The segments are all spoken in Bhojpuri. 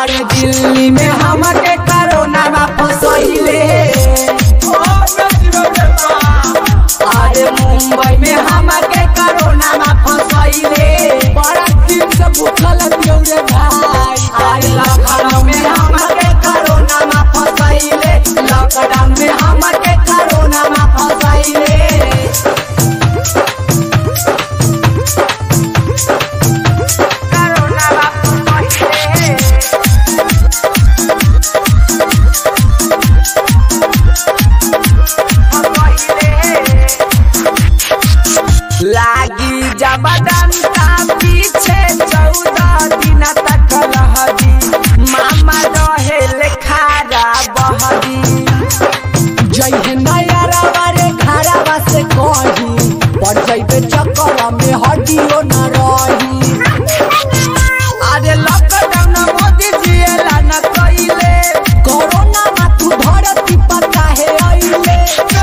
अरे दिल्ली में हमके कोरोना में फसैले अरे मुंबई में हमके कोरोना में फसैले बड़ा दिन से भूखल पियो रे भाई अरे लखनऊ में हमके कोरोना में फसैले लॉकडाउन में हमके कोरोना में फसैले लागी जबरदस्ता पीछे चौदह दिन तक रहदी मामा रहे खारा बहदी जय नया रे खारा से कही पड़ जैबे चक्कर में हड्डियो न रही अरे लॉकडाउन मोदी जी एला न कइले कोरोना मा तू धरती पर काहे आइले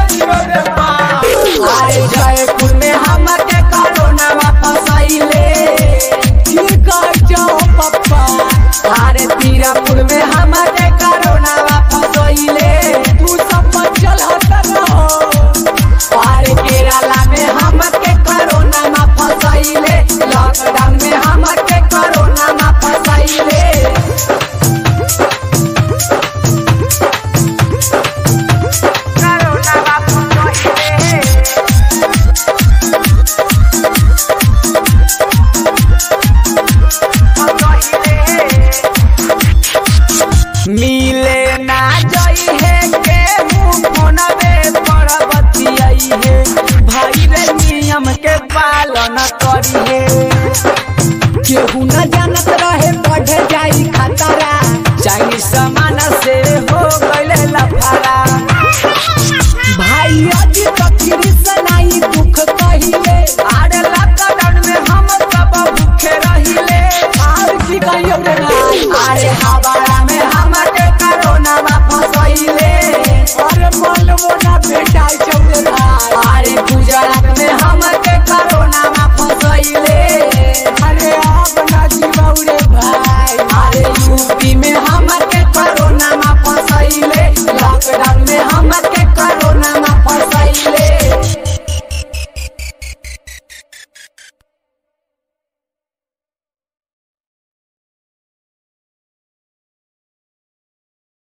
अरे जयपुर में हमके कोरोना मा फसाइले की कर जाओ पप्पा अरे पीरापुर में हमके कोरोना मा फसाइले तू सब बचल हट रहो अरे केरला में हमके कोरोना मा फसाइले लॉकडाउन में हमके कोरोना मा फसाइले मिले ना जई है के मुंह फोनवे पर बतियाई है भाई रे नियम के पालन करी है केहू न जानत रहे बढ़े जाई खतरा चाइनीज सामान से हो गइले लफारा भाई अजी तकरी सनाई दुख कहिले आरे लॉकडाउन में हम सब भूखे रहिले और की कहियो रे भाई अरे हवाला में हमके कोरोना मा फसैले अरे मन मोना बेटा चौले भाई अरे गुजरात में हमके कोरोना मा फसैले अरे आप ना जीवाऊ रे भाई अरे यूपी में हमके